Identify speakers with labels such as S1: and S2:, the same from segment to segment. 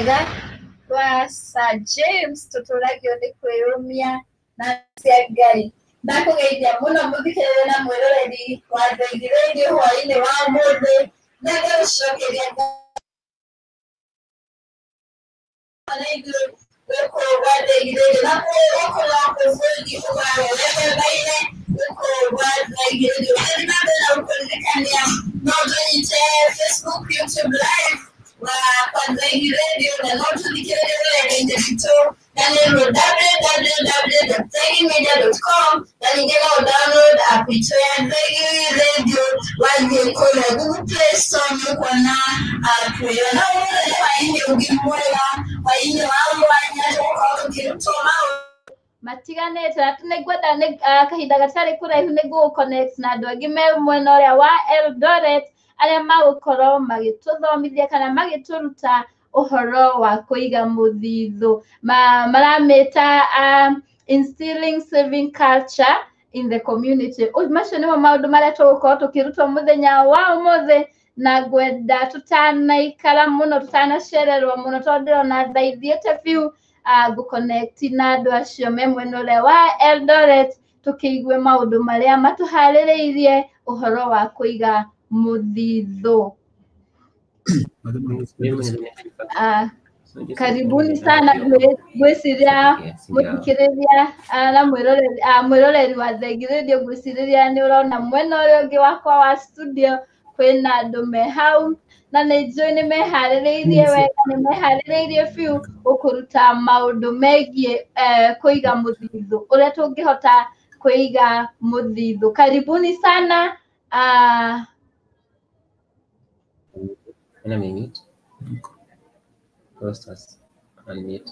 S1: rwega rwa sir james tũtũragio nĩ kwĩyũmia na cia ngai ndakũgeithia mũno mũthikĩrĩre na mwĩroreri wa Thegi Radio hwaĩ-inĩ wa ũmũthĩ na ngagũcokeria na igũrũ gũkũrwa Thegi Radio na gũkorwo bũrũri ũgawerekereire gũkũrwa Thegi Radio ũrĩa na mbere na gũkũririkania no tũnyite Facebook YouTube live wa kwa Thegi Radio na no tũthikĩrĩrie rũrenda-inĩ rwitũ na nĩ www.thegimedia.com na ningĩ no download app itũ ya Thegi Radio wathiĩ kũrĩa Google Play Store nĩ ũkuona app ĩyo na ũmũthĩ hwaĩ-inĩ ũngĩ mwega hwaĩ-inĩ wa mwanya tũgũkorwo tũkĩrutwo maũndũ matiganĩte na nĩngwenda nĩ- ah, kahinda gatarĩ kũraihu nĩguo connect na andũ angĩ me mwena ũrĩa wa Eldoret arĩa magũkorwo magĩtũthomithia kana magĩtũruta ũhoro wa kũiga mũthithũ Ma, maramĩta um, instilling saving culture in the community Ũ- macio nĩmo maũndũ marĩa tũgũkorwo tũkĩrutwo mũthenya wa ũmũthĩ na ngwenda tũtanaikara mũno tũtanacererwo mũno tondũ ndĩrona thaa ithiĩte biũ uh, gũconnect na andũ acio me mwena ũrĩa wa Eldoret tũkĩigue maũndũ marĩa matũharĩrĩirie ũhoro wa kũiga mũthithũ. Uh, karibuni sana gwĩ- gwĩciria mũthikĩrĩria ah, na mwĩroreri ah, mwĩroreri wa Thegi Radio ngwĩcirĩria nĩ ũrona mwena ũrĩa ũngĩ wakwa wa studio kwĩna andũ me hau na nĩ njũĩ nĩ meharĩrĩirie wega nĩ meharĩrĩirie biũ gũkũruta maũndũ megiĩ eh, kũiga mũthithũ ũrĩa tũngĩhota kũiga mũthithũ karibuni sana ah,
S2: Ana mute. Rosters. Unmute.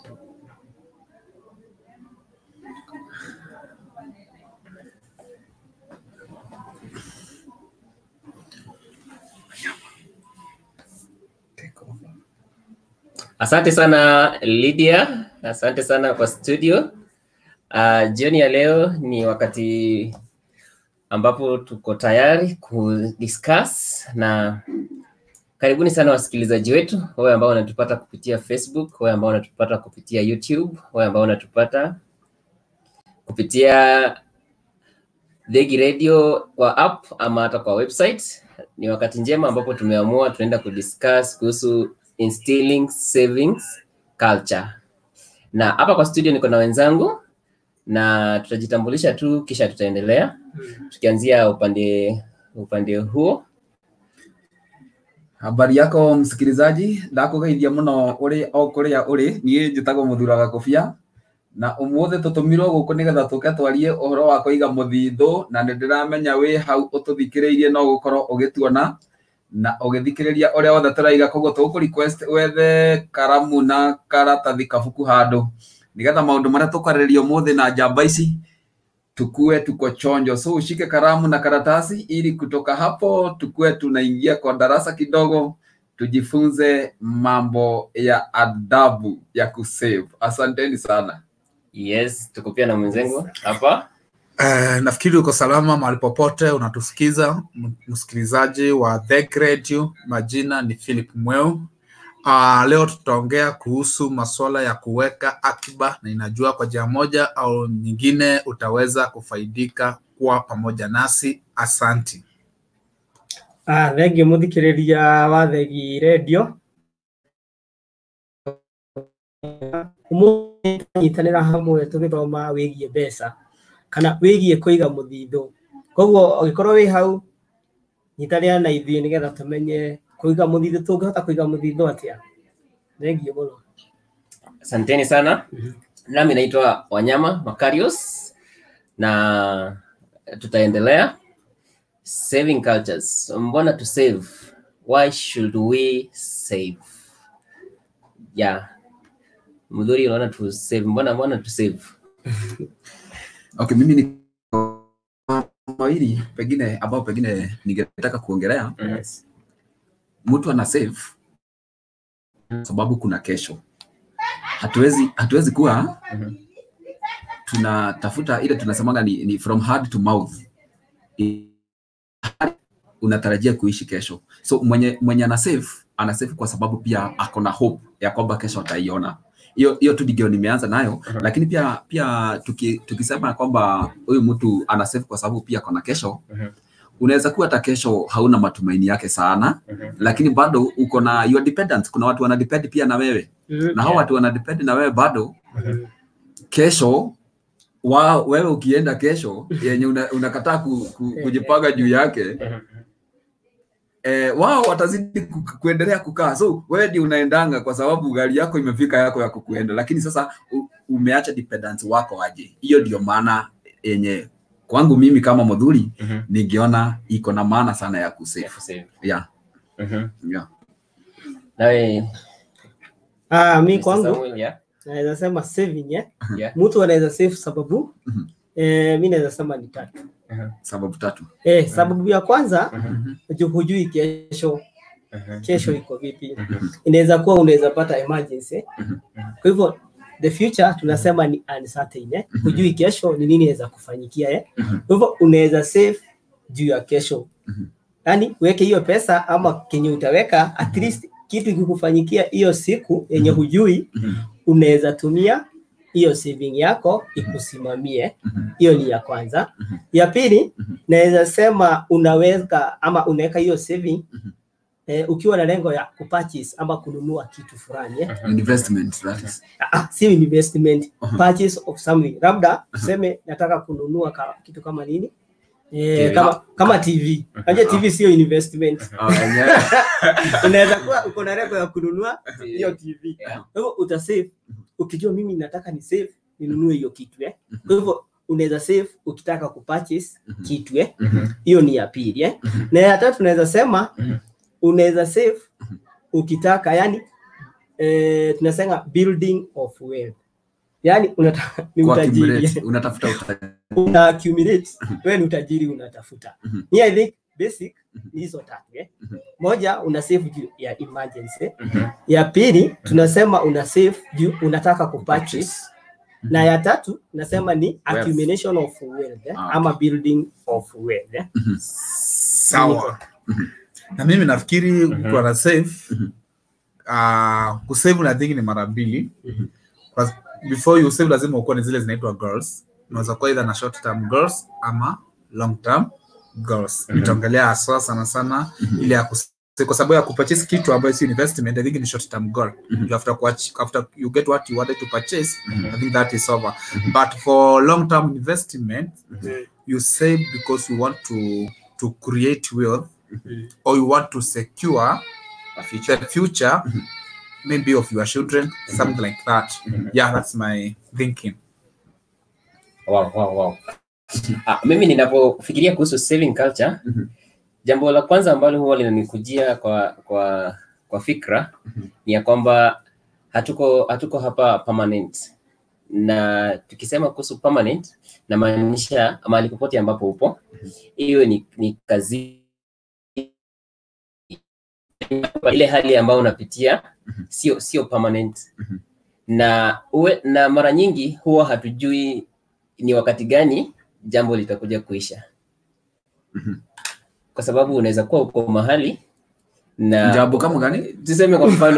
S2: Asante sana Lydia, asante sana kwa studio. Uh, jioni ya leo ni wakati ambapo tuko tayari kudiscuss na karibuni sana wasikilizaji wetu, wewe ambao unatupata kupitia Facebook, wewe ambao unatupata kupitia YouTube, wewe ambao unatupata kupitia Thegi Radio kwa app ama hata kwa website. Ni wakati njema ambapo tumeamua tunaenda kudiscuss kuhusu instilling savings culture, na hapa kwa studio niko na wenzangu na tutajitambulisha tu kisha tutaendelea tukianzia upande upande huo.
S3: habari yako msikilizaji ndakũgeithia mũno ũrĩ o kũrĩa ũrĩ niĩ njĩtagwo mũthura gakũbia na ũmũthĩ tũtũmirwo gũkũ nĩgetha tũke twarie ũhoro wa kũiga mũthithũ na nĩ ndĩramenya wĩ hau ũtũthikĩrĩirie no gũkorwo ũgĩtuona na ũgĩthikĩrĩria ũrĩa wothe tũraiga koguo tũgũkũ request wethe karamu na karatathi kabuku handũ nĩgetha maũndũ marĩa tũkwarĩrĩria ũmũthĩ na njamba ici tukue tuko chonjo so ushike karamu na karatasi ili kutoka hapo tukue tunaingia kwa darasa kidogo tujifunze mambo ya adabu ya kusave asanteni sana
S2: Yes, tuko pia na mwenzangu hapa.
S4: Uh, nafikiri uko salama mahali popote unatusikiza m- msikilizaji wa The Radio. Majina ni Philip Mweu. Uh, leo tutaongea kuhusu masuala ya kuweka akiba, na inajua kwa njia moja au nyingine utaweza kufaidika kuwa pamoja nasi. Asanti.
S5: Ah, thengiũ mũthikĩrĩria wa Thegi Radio. Ũmũthĩ tũranyitanĩra hamwe tũgĩthoma wĩgiĩ mbeca kana wĩgiĩ kũiga mũthithũ. Koguo ũngĩkorwo wĩ hau nyitanĩra na ithuĩ nĩgetha tũmenye kũiga mũthithũ tũngĩhota kũiga mũthithũ atĩa. Thengiũ mũno.
S2: Asanteni sana. Nami naitwa Wanyama Makarios na tutaendelea saving cultures. Mbona to save? Why should we save? Yeah. Mdhuri unaona to save. Mbona mbona to save?
S3: okay mimi ni mawili pengine ambao pengine ningetaka kuongelea
S2: Yes.
S3: mtu ana save sababu kuna kesho hatuwezi hatuwezi kuwa
S2: Mhm.
S3: tunatafuta ile tunasemaga ni, ni from hard to mouth I- unatarajia kuishi kesho so mwenye mwenye ana save ana save kwa sababu pia ako na hope ya kwamba kesho ataiona hiyo hiyo tu ndio nimeanza nayo
S2: Mhm.
S3: lakini pia pia tuki, tukisema kwamba huyu mtu ana save kwa sababu pia ako na kesho
S2: Mhm.
S3: unaweza kuwa hata kesho hauna matumaini yake sana
S2: Mhm.
S3: lakini bado uko na your dependence kuna watu wana depend pia na wewe na hao watu wana depend na wewe bado
S5: Mhm.
S3: kesho wa, wewe ukienda kesho yenye una- unakataa ku, ku, kujipanga juu yake
S2: Mhm.
S3: eh, wao watazidi ku, kuendelea kukaa so wewe ndio unaendanga kwa sababu gari yako imefika yako ya kukuenda lakini sasa u, umeacha dependence wako aje hiyo ndio maana yenye kwangu mimi kama mudhuri
S2: Mhm.
S3: ningeona iko na maana sana ya kusave
S2: Ya kusave.
S3: yeah,
S2: Mhm.
S3: yeah.
S2: Nawe,
S5: Ah, mi
S2: Mr.
S5: kwangu
S2: Samuel, yeah?
S5: naweza sema saving eh?
S2: Yeah.
S5: Mtu anaweza save sababu
S3: Mhm.
S5: eh, mi naweza sema ni tatu.
S3: sababu tatu
S5: Eh, sababu ya kwanza
S2: Mhm.
S5: ju- hujui kesho
S2: Mhm.
S5: kesho iko vipi.
S2: Mhm.
S5: Inaweza kuwa unaweza pata emergency.
S3: Mhm.
S5: Kwa hivyo the future tunasema ni uncertain eh? Hujui kesho ni nini inaweza kufanyikia eh?
S3: Mhm.
S5: Kwa hivyo unaweza save juu ya kesho.
S3: Mhm.
S5: Yaani uweke hiyo pesa ama kenye utaweka at least kitu kikufanyikia hiyo siku yenye hujui
S3: Mhm.
S5: unaweza tumia hiyo saving yako ikusimamie.
S3: Mhm.
S5: Hiyo ni ya kwanza.
S3: Mhm.
S5: Ya pili
S3: Mhm.
S5: naweza sema unaweka ama unaweka hiyo saving
S3: Mhm.
S5: eh, ukiwa na lengo ya kupurchase ama kununua kitu fulani eh.
S3: investment that is
S5: Ah, si investment
S3: Mhm.
S5: purchase of something labda tuseme nataka kununua ka, kitu kama nini eh,
S3: Okay.
S5: kama, kama TV Unajua TV sio investment
S3: Oh, yenyewe.
S5: unaweza kuwa uko na lengo ya kununua hiyo TV
S2: Yeah.
S5: kwa hivyo utasave ukijua mimi nataka ni save ninunue hiyo kitu eh. Kwa hivyo unaweza save ukitaka kupurchase
S3: Mhm.
S5: kitu eh.
S2: Mhm.
S5: Hiyo ni ya pili eh.
S3: Mhm.
S5: Na ya tatu unaweza sema
S2: Mhm.
S5: unaweza save ukitaka yani eh, tunasema building of wealth. Yani unataka ni
S3: Kwa
S5: utajiri
S3: accumulate, unatafuta utajiri
S5: una accumulate wewe ni utajiri unatafuta.
S3: Mhm.
S5: Ni I think basic ni hizo tatu eh.
S3: Mhm.
S5: Moja una save juu ya emergency.
S2: Mhm.
S5: Ya pili tunasema una save juu unataka kupurchase na ya tatu nasema ni accumulation of wealth eh?
S3: Ah,
S5: ama building of wealth eh?
S4: sawa na mimi nafikiri mtu ana save uh, kusave na think ni mara mbili Kwa- before you save lazima ukuwe ni zile zinaitwa girls unaweza kuwa either na short term girls ama long term girls
S2: Mhm.
S4: nitaongelea haswa sana sana ile ya kus- kwa sababu ya kupurchase kitu ambayo si investment i think ni short term goal you after kuach, after you get what you wanted to purchase i think that is over but for long term investment you save because you want to to create wealth or you want to secure the future maybe of your children something like that yeah that's my thinking
S2: Wow, wow, wow. Ah, mimi ninapofikiria kuhusu saving culture
S3: Mhm.
S2: jambo la kwanza ambalo huwa linanikujia kwa kwa kwa fikra ni ya kwamba hatuko hatuko hapa permanent na tukisema kuhusu permanent namaanisha mahali popote ambapo upo hiyo ni, ni kazi ile hali ambayo unapitia sio sio permanent na uwe, na mara nyingi huwa hatujui ni wakati gani jambo litakuja kuisha
S3: Mhm.
S2: kwa sababu unaweza kuwa uko mahali na
S3: jambo kama gani
S2: tuseme kwa mfano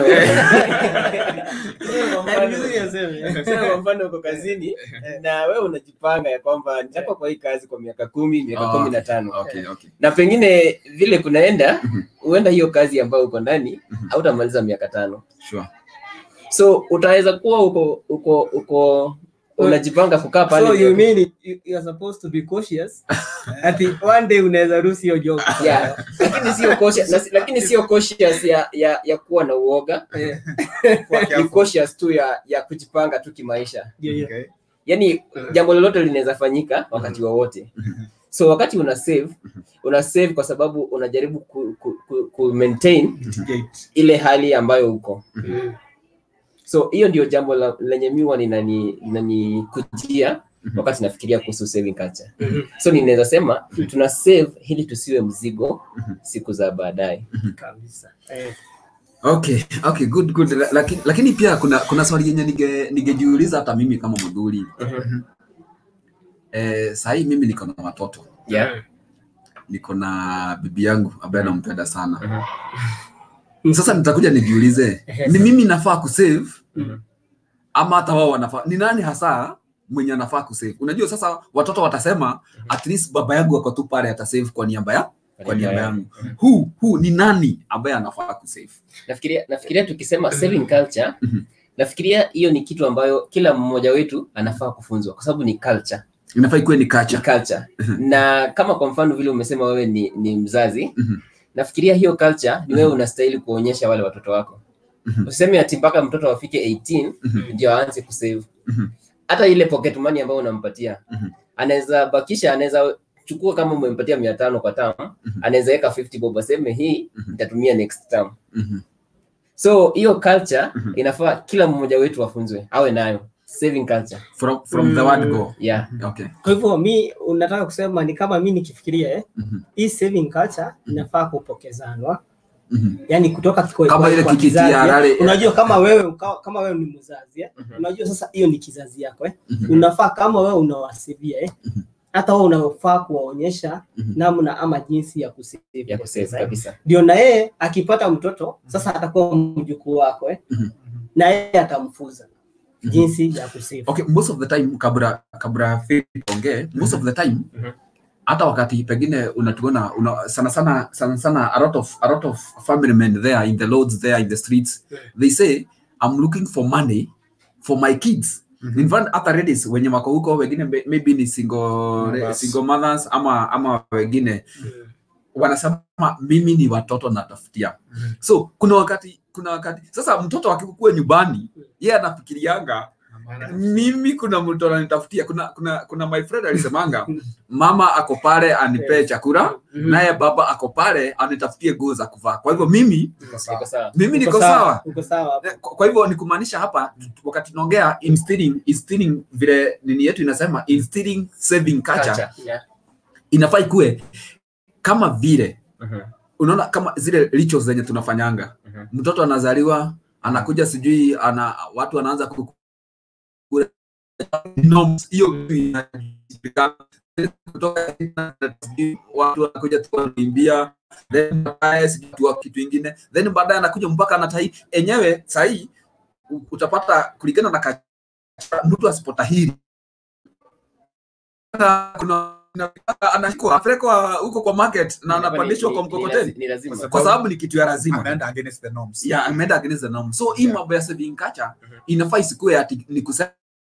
S5: Tuseme.
S2: tuseme kwa mfano uko kazini na wewe unajipanga ya kwamba nitakuwa kwa hii kazi kwa miaka kumi miaka
S3: Ah,
S2: kumi na tano
S3: okay okay
S2: na pengine vile kunaenda
S3: Mhm.
S2: huenda hiyo kazi ambayo uko ndani
S3: Mhm.
S2: hautamaliza miaka tano
S3: sure
S2: so utaweza kuwa uko uko uko unajipanga kukaa pale
S5: So you
S2: ndio-
S5: mean you, you are supposed to be cautious ati one day unaweza ruhusu hiyo job.
S2: yeah. lakini sio cautious, na- lakini sio cautious ya, ya, ya kuwa na uoga
S5: Eh,
S2: ni cautious tu ya, ya kujipanga tu kimaisha
S5: ndio hiyo.
S4: okay.
S2: yani jambo lolote linaweza fanyika wakati wowote so wakati una save una save kwa sababu unajaribu ku, ku, ku, ku maintain ile hali ambayo uko so hiyo ndio jambo la, lenye miwa linani linanikujia wakati nafikiria kuhusu saving culture so ninaweza sema tuna save ili tusiwe mzigo siku za baadaye
S5: Kabisa. Eh,
S3: okay okay good good La- lakini, lakini pia kuna kuna swali yenye nige- ningejiuliza hata mimi kama mdhuri eh, sahii mimi niko na watoto
S2: yeah.
S3: niko na bibi yangu ambaye nampenda sana sasa nitakuja nijiulize
S5: Ehe,
S3: ni mimi nafaa kusave
S2: Mhm.
S3: ama hata wao wanafaa ni nani hasa mwenye anafaa kusave unajua sasa watoto watasema at least baba yangu ako tu pale atasave kwa niaba ya kwa niaba yangu hu hu ni nani ambaye anafaa kusave
S2: nafikiria nafikiria tukisema saving culture
S3: Mhm.
S2: nafikiria hiyo ni kitu ambayo kila mmoja wetu anafaa kufunzwa kwa sababu ni culture
S3: inafaa ikuwe ni
S2: ni
S3: kacha
S2: culture na kama kwa mfano vile umesema wewe ni, ni mzazi
S3: Mhm.
S2: nafikiria hiyo culture ni wewe unastahili kuonyesha wale watoto wako
S3: Mhm.
S2: useme ati mpaka mtoto afike 18
S3: Mhm.
S2: ndio aanze kusave
S3: Mhm.
S2: hata ile pocket money ambayo unampatia
S3: Mhm.
S2: anaweza bakisha anaweza chukua kama umempatia mia tano kwa term
S3: Mhm.
S2: anaweza weka 50 bob aseme hii
S3: Mhm.
S2: nitatumia next term
S3: Mhm.
S2: so hiyo culture
S3: Mhm.
S2: inafaa kila mmoja wetu afunzwe awe nayo saving culture
S3: from, from the word go
S2: yeah
S3: okay
S5: kwa hivyo mi unataka kusema ni kama mi nikifikiria eh,
S3: Mhm.
S5: hii saving culture inafaa kupokezanwa
S3: Mhm.
S5: yani kutoka kwa,
S3: Kama
S5: kwa,
S3: ile
S5: kwa
S3: kiti
S5: kizazi,
S3: ya
S5: eh.
S3: rale-
S5: unajua kama wewe ka- kama wewe ni mzazi eh.
S2: Mhm.
S5: unajua sasa hiyo ni kizazi yako eh.
S3: Mhm.
S5: unafaa kama wewe unawasivia eh.
S3: Mhm.
S5: hata wewe unafaa kuwaonyesha
S3: Mhm.
S5: namna ama jinsi ya kusave
S2: ya
S5: ile
S2: kusave
S5: pesa, eh.
S2: kabisa
S5: ndio na yeye akipata mtoto sasa atakuwa mjukuu wako eh.
S3: Mhm.
S5: na yeye atamfuza
S3: Mhm.
S5: jinsi ya kusave
S3: okay most of the time kabla kabla Philip ongee most of the time
S2: Mhm.
S3: hata wakati pengine unatuona una, sana sana sana sana a lot of a lot of family men there in the roads there in the streets they say i'm looking for money for my kids
S4: Mhm.
S3: in fact hata ladies wenye wako huko wengine may- maybe ni single
S4: Mothers.
S3: single mothers ama ama wengine wanasema mimi ni watoto natafutia
S4: Mhm.
S3: so kuna wakati kuna wakati sasa mtoto akikuwa nyumbani yeye anafikirianga mimi kuna mtu ananitafutia kuna kuna kuna my friend alisemanga mama ako pale anipee chakula
S5: Mhm.
S3: naye baba ako pale anitafutie nguo za kuvaa kwa hivyo mimi
S2: iko sawa
S3: mimi
S5: Uko
S3: niko sawa
S5: uko sawa hapo.
S3: Eh, kwa kwa hivyo ni kumaanisha hapa wakati tunaongea instilling instilling vile nini yetu inasema instilling saving culture
S2: Culture, yeah.
S3: inafaa ikue kama vile
S2: Mhm.
S3: unaona kama zile rituals zenye tunafanyanga
S2: Mhm.
S3: mtoto anazaliwa anakuja sijui ana watu wanaanza ku- ku- norms, hiyo inajulikana. kutoka sijui watu wanakuja tu wanaimbia then baadaye sijui tu kitu ingine then baadaye anakuja mpaka anatai enyewe sahii utapata kulingana na ka- mtu asipotahiri kuna anashikwa apelekwa huko kwa market na anapandishwa kwa
S2: Ni- ni- ni
S3: mkokoteni
S2: lazi- ni lazima
S3: kwa sababu ni kitu ya lazima
S4: ameenda against the norms
S3: yeah, ameenda against the norm. So hii
S4: Yeah.
S3: mambo ya saving culture
S2: Mhm.
S3: inafaa isikuwe ati ni kusema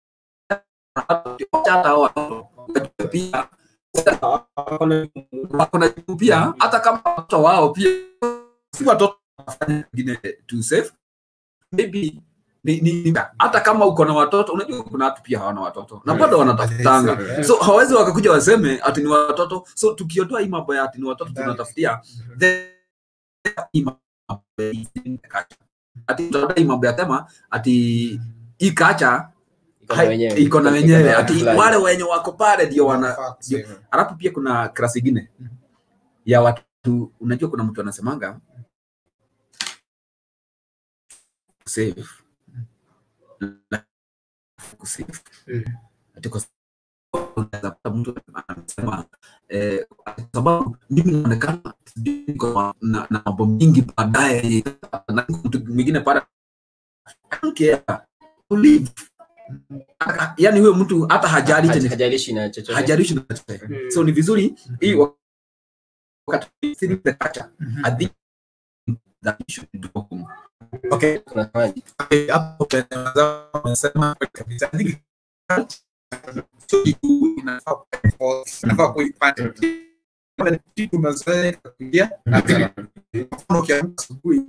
S3: hata hao watoto wajue pia
S5: Wako na-
S3: wako na jukumu pia hata kama watoto wao pia si watoto wanafanya wengine to save maybe ni, ni, ni, hata kama uko na watoto unajua kuna watu pia hawana watoto na bado wanatafutanga
S4: Yeah.
S3: so hawezi wakakuja waseme ati ni watoto so tukiondoa hii mambo ya ati ni watoto tunatafutia then hii mambo ya hii kacha. ati tutaondoa hii mambo ya tema ati hii kacha
S2: Iko na wenyewe.
S3: iko na wenyewe ati
S2: fulani.
S3: wale wenye wako pale ndio wana
S4: Wanafaa kusave.
S3: alafu pia kuna klasi ingine ya watu unajua kuna mtu anasemanga save kusave
S4: Mm.
S3: ati kwa sababu unaweza pata mtu anasema eh, kwa sababu mimi naonekana sijui niko na na mambo mingi baadaye na mtu mwingine pale I don't care to live Aka- yani huyo mtu hata hajali
S2: Haj-
S3: chenye
S2: hajalishi na chochote
S3: hajalishi na chochote
S5: Mm.
S3: so ni vizuri hii wakati still the culture
S4: Mhm.
S3: i think that we should do home.
S4: Okay,
S2: Tunafanya.
S4: okay, hapo penye wenzangu wamesema kweli kabisa. I think sio kitu inafaa ku- inafaa kuipanda. Kama ni kitu umezoea kuingia, na pili, kwa mfano ukiamka asubuhi,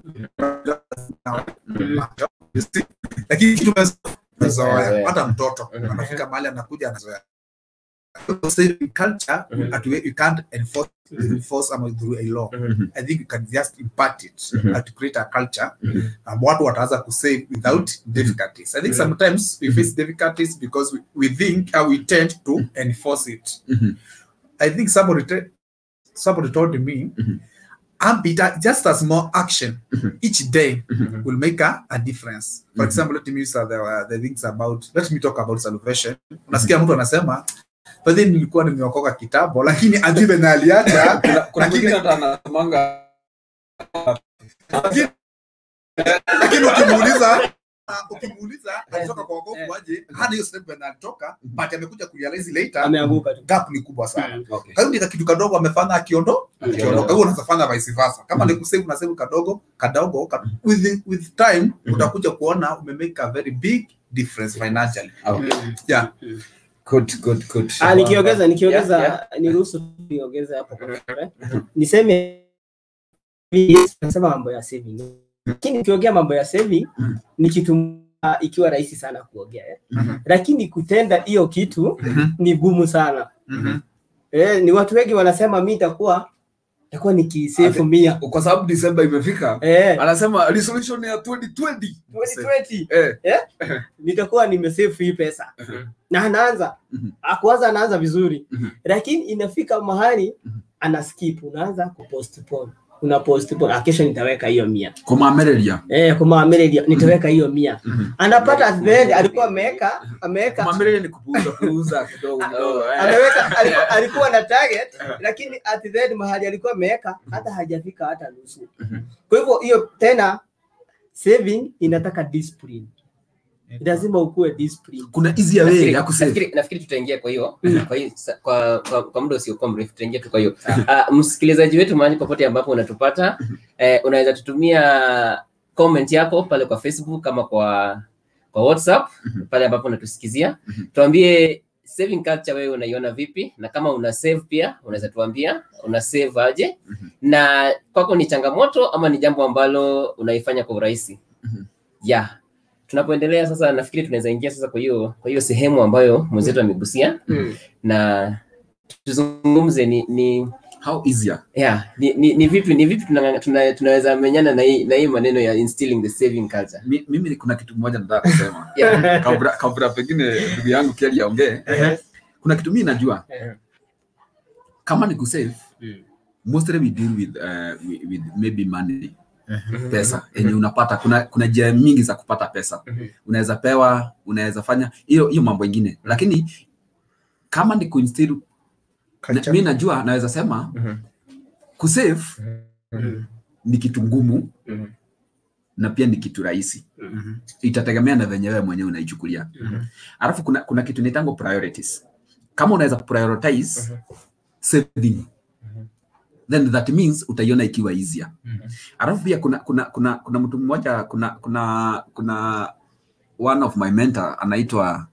S4: you see, lakini kitu umezoea, umezoea.
S2: Umezoea.
S4: hata mtoto
S2: Mhm.
S4: anafika mahali anakuja anazoea So, saving culture
S2: Mhm.
S4: that we, you can't enforce, enforce ama through a law
S2: Mhm.
S4: I think you can just impart it
S2: Mhm.
S4: and to create a culture
S2: Mhm.
S4: um, watu wataanza kusave without difficulties. I think
S2: Mhm.
S4: sometimes we face difficulties because we, we think uh, we tend to enforce it.
S3: Mhm.
S4: I think somebody te- somebody told me,
S3: Mhm.
S4: Ambita, just a small action
S3: Mhm.
S4: each day
S2: Mhm.
S4: will make a, a difference. For
S3: Mhm.
S4: example, let me use uh, the, uh, the things about, let me talk about salvation. Unasikia mtu anasema, but then nilikuwa nimeokoka kitambo, lakini ajui venye aliacha
S3: kuna
S4: Lakini-
S3: mwingine hata anasemanga
S4: lakini ukimuuliza ah, ukimuuliza alitoka kwa wokovu aje hana hiyo statement alitoka but amekuja kurealize later
S5: ameanguka tu
S4: gap ni kubwa sana
S5: Mm.
S3: Okay.
S4: kwa hiyo ni kitu kadogo amefanya akiondo
S3: Akiondoka.
S4: akiondoka hiyo unaweza fanya vice versa kama ni kusave na save kadogo kadogo ka, with with time utakuja kuona umemake a very big difference financially
S3: Okay.
S4: yeah
S3: Good, good, good.
S5: Ah, nikiongeza nikiongeza
S2: Yeah,
S5: niruhusu niongeze hapo kwa eh. niseme yes, nasema mambo ya saving lakini nikiongea mambo ya saving
S3: Mhm.
S5: ni kitu ah, ikiwa rahisi sana kuongea eh.
S4: Mhm.
S5: lakini kutenda hiyo kitu
S4: Mhm.
S5: ni gumu sana
S4: Mhm.
S5: eh, ni watu wengi wanasema mi itakuwa itakuwa nikisefu mia
S3: kwa sababu Disemba imefika
S5: eh,
S3: anasema resolution ya 2020
S5: 2020
S3: eh,
S5: nitakuwa nimesefu hii pesa na anaanza
S3: Mhm.
S5: akuanza anaanza vizuri
S3: Mhm.
S5: lakini inafika mahali
S3: Mhm.
S5: ana skip unaanza kupostpone una postpone ah, kesho nitaweka hiyo mia
S3: kumamereria
S5: eh kumaameredia nitaweka hiyo mia
S3: Mhm.
S5: anapata at the end alikuwa ameweka ameweka
S3: kumamereria ni kupuuza puuza kidogo kidogo eh.
S5: ameweka alikuwa, alikuwa na target lakini at the end mahali alikuwa ameweka hata hajafika hata nusu kwa hivyo hiyo tena saving inataka discipline lazima ukuwe discipline
S3: kuna easier way
S2: Nafikiri-
S3: ya kusave
S2: nafikiri nafikiri tutaingia kwa hiyo kwa hiyo sa- kwa, kwa, kwa muda usiokuwa mrefu tutaingia tu kwa hiyo uh, msikilizaji wetu mahali popote ambapo unatupata eh, unaweza tutumia comment yako pale kwa facebook ama kwa kwa whatsapp pale ambapo unatusikizia tuambie saving culture wewe unaiona vipi na kama una save pia unaweza tuambia una save aje na kwako ni changamoto ama ni jambo ambalo unaifanya kwa urahisi
S3: Mhm.
S2: yeah tunapoendelea sasa nafikiri tunaweza ingia sasa kwa hiyo kwa hiyo sehemu ambayo mwenzetu amegusia
S5: Mm.
S2: na tuzungumze ni ni
S3: how easier
S2: yeah, ni, ni, ni vipi ni vipi tuna, tuna, tunaweza menyana na hii na hii maneno ya instilling the saving culture
S3: Mi- mimi kuna kitu moja nataka kusema
S2: yeah.
S3: kabla kabla pengine ndugu yangu Kelly aongee kuna kitu mimi najua
S2: Eh.
S3: kama ni kusave
S2: Mm.
S3: mostly we deal with, uh, with, with maybe money pesa yenye unapata kuna kuna njia mingi za kupata pesa
S2: Mhm.
S3: unaweza pewa unaweza fanya hiyo hiyo mambo ingine lakini kama ni kuinstill na, mi najua naweza sema
S2: Mhm.
S3: kusave
S2: Mhm.
S3: ni kitu ngumu
S2: Mhm.
S3: na pia ni kitu rahisi
S2: Mhm.
S3: itategemea na venye wewe mwenyewe unaichukulia
S2: Mhm.
S3: alafu kuna, kuna kitu nitango priorities kama unaweza prioritize saving then that means utaiona ikiwa easier alafu pia kuna kuna kuna kuna mtu mmoja kuna kuna kuna one of my mentor anaitwa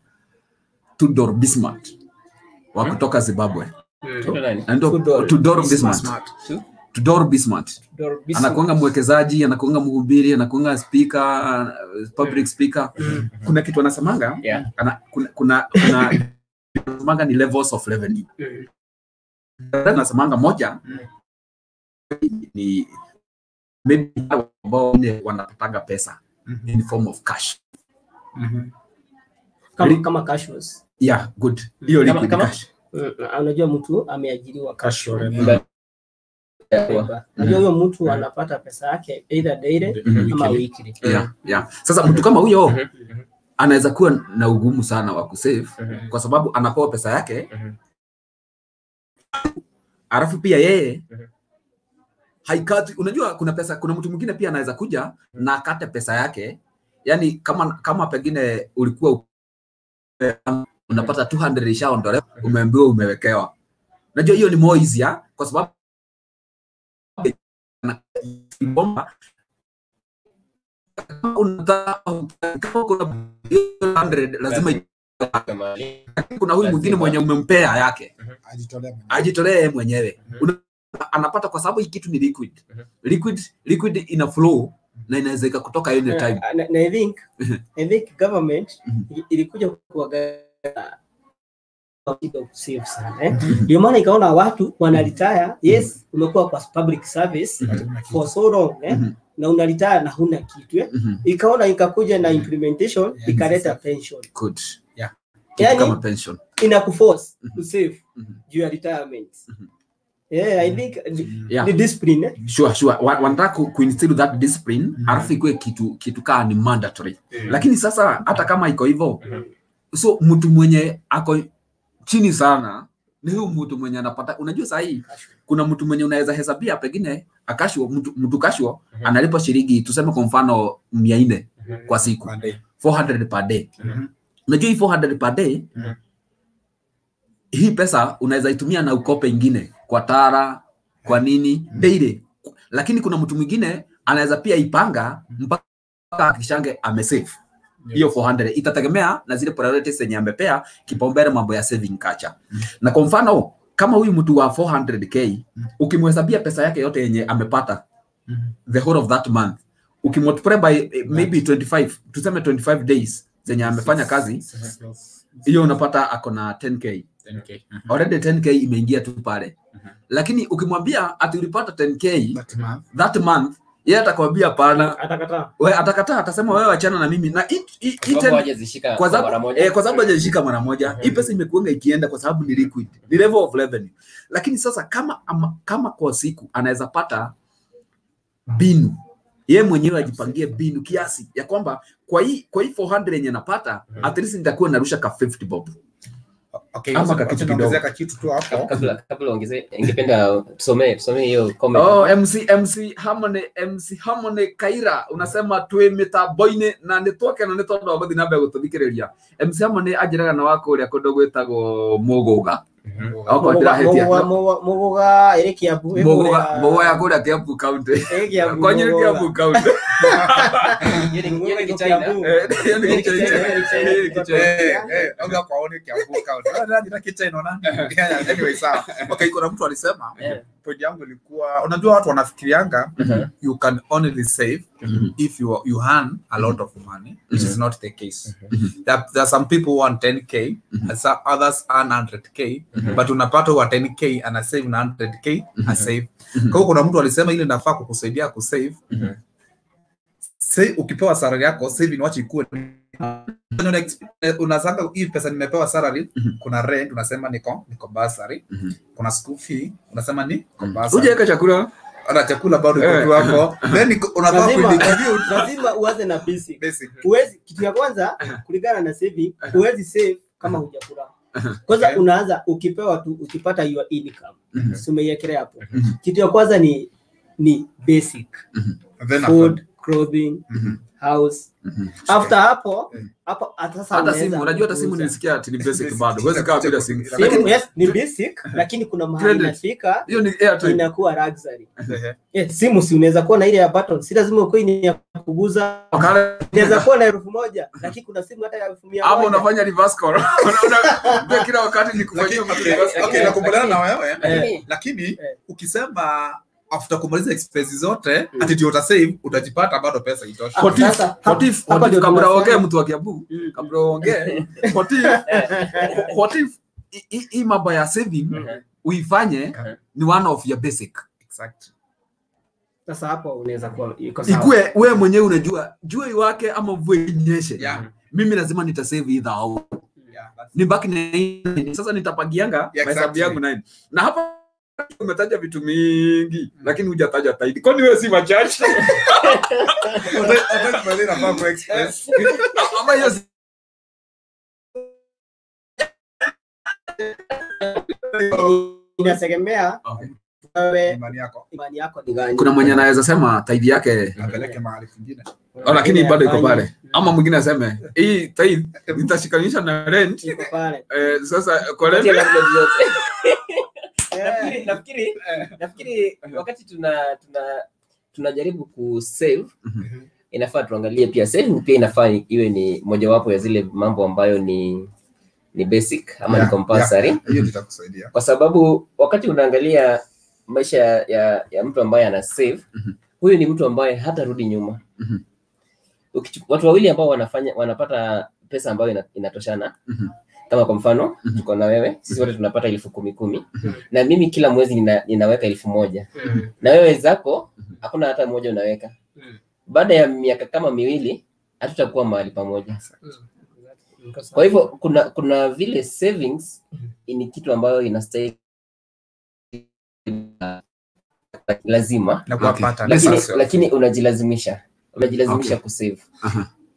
S3: Tudor Bismuth wa kutoka Zimbabwe
S2: Tuko nani?
S3: anaitwa
S5: Tudor
S3: Tudor
S5: Bismuth.
S3: Bismuth
S2: Tu?
S3: Tudor Bismuth
S5: Dor- Bismarck.
S3: anakuanga mwekezaji anakuanga mhubiri anakuanga speaker uh, public speaker kuna kitu anasemanga
S2: Yeah.
S3: ana, kuna kuna kuna anasemanga ni levels of revenue
S5: Mm.
S3: anasemanga moja ni maybe wale ambao wengine wanapataga pesa in form of cash
S5: kama, kama cashews.
S3: yeah good hiyo
S2: Kama-
S3: liquid
S2: kama?
S3: cash
S5: Mm, unajua mtu ameajiriwa cashew
S2: Yeah.
S5: labor. Unajua huyo mtu anapata pesa yake either daily
S3: Mhm.
S5: ama weekly.
S3: yeah yeah sasa mtu kama huyo
S2: Mhm.
S3: anaweza kuwa na ugumu sana wa kusave
S2: Mhm.
S3: kwa sababu anapewa pesa yake
S2: Mhm.
S3: alafu pia yeye
S2: Mhm.
S3: haikati unajua kuna pesa kuna mtu mwingine pia anaweza kuja na akate pesa yake yani kama kama pengine ulikuwa u- unapata 200 ishaondolewa umeambiwa umewekewa unajua hiyo ni more easier kwa sababu bomba kama unataka kama kuna 100 lazima
S2: Kama-
S3: kuna huyu mwingine mwenye umempea yake
S4: ajitolea mwenyewe.
S3: ajitolee yeye mwenyewe
S2: Mhm.
S3: Una- anapata kwa sababu hii kitu ni liquid
S2: Mhm.
S3: liquid liquid ina flow na inaweza ika kutoka any time
S5: Na, na, na I think I think government
S3: Mhm.
S5: ili- ilikuja kuangalia save sana eh. Ndio maana ikaona watu wana retire, yes, umekuwa kwa public service
S3: Mhm.
S5: for so long eh,
S3: Mhm.
S5: na una retire na huna kitu eh.
S3: Mhm.
S5: Ikaona ikakuja na implementation ikaleta pension,
S3: good
S4: Yeah.
S3: Kitu
S5: Yani-
S3: kama pension
S5: ina kuforce
S3: Mhm.
S5: to save
S3: Mhm.
S5: juu ya retirement.
S3: Mhm.
S5: Yeah, I think ni-
S3: yeah
S5: ni discipline eh.
S3: sure sure Wa- wanataka ku- kuinstill that discipline alafu ikuwe kitu kitu kaa ni mandatory lakini sasa hata kama iko hivyo
S2: Mhm.
S3: so mtu mwenye ako chini sana ni huyu mtu mwenye anapata unajua sahii kuna mtu mwenye unaweza hesabia pengine akashwa mtu, mtu kashwa
S2: Mhm.
S3: analipa shilingi tuseme kwa mfano mia nne
S2: Mhm.
S3: kwa siku
S4: One day.
S3: 400 per day
S4: Mhm.
S3: unajua hii 400 per day
S2: Mhm.
S3: hii pesa unaweza itumia na ukope ingine kwa tara kwa nini daily lakini kuna mtu mwingine anaweza pia ipanga mpaka akishange amesave hiyo 400 itategemea na zile priorities zenye amepea kipaumbele mambo ya saving culture na kwa mfano kama huyu mtu wa 400k ukimhesabia pesa yake yote yenye amepata
S4: Mhm.
S3: the whole of that month ukimultiply by eh, maybe 25 tuseme 25 days zenye amefanya kazi hiyo unapata ako na 10k
S4: 10K. Mhm.
S3: already 10k imeingia tu pale
S4: Mhm.
S3: lakini ukimwambia ati ulipata 10k
S4: That month.
S3: that month yeye atakwambia pana
S5: atakataa
S3: we atakataa atasema wewe achana na mimi na hii- hii- hii
S2: Kwa sababu
S3: 10
S2: hawajazishika
S3: kwa
S2: mara
S3: sababu
S2: moja.
S3: eh, kwa sababu hajashika mara moja
S2: Mhm.
S3: hii pesa imekuanga ikienda kwa sababu ni liquid ni level of revenue lakini sasa kama ama, kama kwa siku anaweza pata binu yeye mwenyewe ajipangie binu kiasi ya kwamba kwa hii kwa hii 400 yenye napata
S2: Mhm.
S3: at least nitakuwa narusha ka 50 bob
S4: Okay,
S3: Ama
S4: wacha-
S3: kakitu
S4: wacha
S3: kidogo.
S4: niongezea kakitu tu hapo.
S2: kabla kabla ongeze ingependa tusomee tusomee hiyo comment
S3: oh mc mc hamone mc hamone kaira unasema twi mitambo-ini na nĩ twakena nĩ tondũ wa gũthiĩ na mbere gũtũthikĩrĩria mc hamone anjĩraga na wako ũrĩa kũndũ gwĩtagwo mũgũga
S2: Mhm.
S3: Okorwo ndĩrahĩtia.
S5: muguga ĩrĩ kiambu ĩ
S3: Mũgũga
S5: kũrĩa-
S3: mũgũga ya kũrĩa Kiambu County
S5: ĩ Kiambu,
S3: kwanyu nĩ
S5: Mũgũga.
S3: Kiambu County
S2: Hiyo ni- hiyo
S5: Mũgũga
S2: ni
S5: ĩko
S2: Kichina.
S5: Kiambu.
S3: Eh, hiyo ni
S5: Ĩ
S3: Kichina.
S5: Kichina, ĩ Kichina.
S3: Hii ni Kichina.
S4: Eh, eh, ongea kwa oni Kiambu County. Ah, nani na Kichina nani? Yeah, anyway, sawa. Okay, kuna mtu alisema
S2: Eh.
S4: point yangu ilikuwa unajua watu wanafikirianga
S2: Mhm.
S4: you can only save
S3: Mhm.
S4: if you you earn a lot of money which is not the case there, there are some people who earn 10k and some others earn 100k but unapata wa 10k ana save na 100k a save kwa hiyo kuna mtu alisema ile nafaa kukusaidia kusave
S2: Mhm.
S4: say ukipewa salary yako saving wacha ikuwe unasanga hii pesa nimepewa salary
S3: Mhm.
S4: kuna rent unasema niko niko basari
S3: Mhm.
S4: kuna school fee unasema ni niko
S3: Mhm.
S4: basari
S3: Hujaweka chakula
S4: ana chakula bado iko
S3: Eh.
S4: tu hapo then iko- unafaa
S5: Lazima-
S4: kuidistribute
S5: lazima uanze na basic
S4: basic
S5: huwezi kitu ya kwanza kulingana na saving huwezi save kama hujakula kwanza
S4: Okay.
S5: unaanza ukipewa tu ukipata your income
S3: Mhm.
S5: si umeiekelea hapo
S3: Mhm.
S5: kitu ya kwanza ni ni basic
S4: then
S5: food clothing
S3: Mhm.
S5: house
S3: Mhm.
S5: after hapo
S4: Mm.
S5: hapo hata sasa
S3: hata
S5: unaweza
S3: simu unajua hata simu
S5: kuuza.
S3: nilisikia ati ni basic
S4: Basic.
S3: bado huwezi kaa bila simu
S5: Simu,
S3: lakini
S5: yes, ni basic lakini kuna mahali
S3: Credit.
S5: inafika
S3: hiyo ni airtime
S5: inakuwa luxury
S4: Ehe.
S5: yes, simu si unaweza kuwa na ile ya button si lazima ukuwe ni ya kuguza
S3: Wakala-
S5: inaweza kuwa na elfu moja lakini kuna simu hata ya elfu mia
S3: ama
S5: moja.
S3: unafanya reverse call Una- una- kila wakati ni kufanyia
S4: Lakini-
S3: mtu
S4: okay,
S3: reverse
S4: okay,
S3: call.
S4: nakubaliana na wewe
S2: Lakini-
S4: lakini
S5: Eh.
S4: ukisema after kumaliza expenses zote
S5: Mm.
S4: ati ndio utasave utajipata bado pesa itosha
S3: What if-
S5: Sasa,
S3: what
S5: hapa-
S3: if-
S5: hapa
S3: what if
S5: ndio
S3: kabla
S5: tunasema-
S3: uongee mtu wa Kiambu
S5: Mm.
S3: kabla uongee what if what if hii- hii- hii mambo ya saving
S2: Mhm.
S3: uifanye ni one of your basic
S4: exact
S5: sasa hapo unaweza kuwa iko sawa
S3: ikue wewe mwenyewe unajua jua iwake ama mvua inyeshe
S4: yeah
S3: mimi lazima nitasave either au
S4: yeah that's
S3: nibaki na nine. sasa nitapangianga
S4: Yeah,
S3: mahesabu
S4: exactly.
S3: yangu nine na hapa umetaja vitu mingi lakini hujataja taidi kwani wewe si machache
S4: Hata kibali nafaa ku express
S3: ama hiyo si-
S5: inategemea wewe
S4: imani yako
S5: imani yako ni gani
S3: kuna mwenye anaweza sema taidi yake
S4: apeleke mahali kwingine
S3: oh, lakini bado iko
S5: Afanye.
S3: pale ama mwingine aseme hii taidi nitashikanisha na rent
S5: iko pale
S3: eh, sasa kwa
S2: Kupatia
S3: rent
S2: labda zote.
S5: Eh,
S2: Nafikiri- nafikiri nafikiri wakati tuna tuna tunajaribu kusave
S3: Mhm.
S2: inafaa tuangalie pia saving pia inafaa iwe ni mojawapo ya zile mambo ambayo ni ni basic ama
S4: Yeah,
S2: ni compulsory
S4: hiyo itakusaidia
S2: kwa sababu wakati unaangalia maisha ya, ya, ya mtu ambaye ana save
S3: Mhm.
S2: huyu ni mtu ambaye hatarudi nyuma
S3: Mhm.
S2: Ukichu- watu wawili ambao wanafanya wanapata pesa ambayo ina, inatoshana
S3: Mhm.
S2: kama kwa mfano
S3: Mhm.
S2: tuko na wewe sisi wote tunapata elfu kumi kumi
S3: Mhm.
S2: na mimi kila mwezi nina, ninaweka elfu moja
S5: mm,
S2: na wewe zako
S3: Mhm.
S2: hakuna hata moja unaweka
S5: mm,
S2: baada ya miaka kama miwili hatutakuwa mahali pamoja
S5: mm. Iko sawa.
S2: kwa hivyo kuna kuna vile savings
S5: Mhm.
S2: ni kitu ambayo inastahili lazima
S4: na kuwa
S3: Okay.
S4: pattern
S2: lakini,
S4: Sasa.
S2: lakini unajilazimisha unajilazimisha
S3: Okay.
S2: kusave
S3: Aha.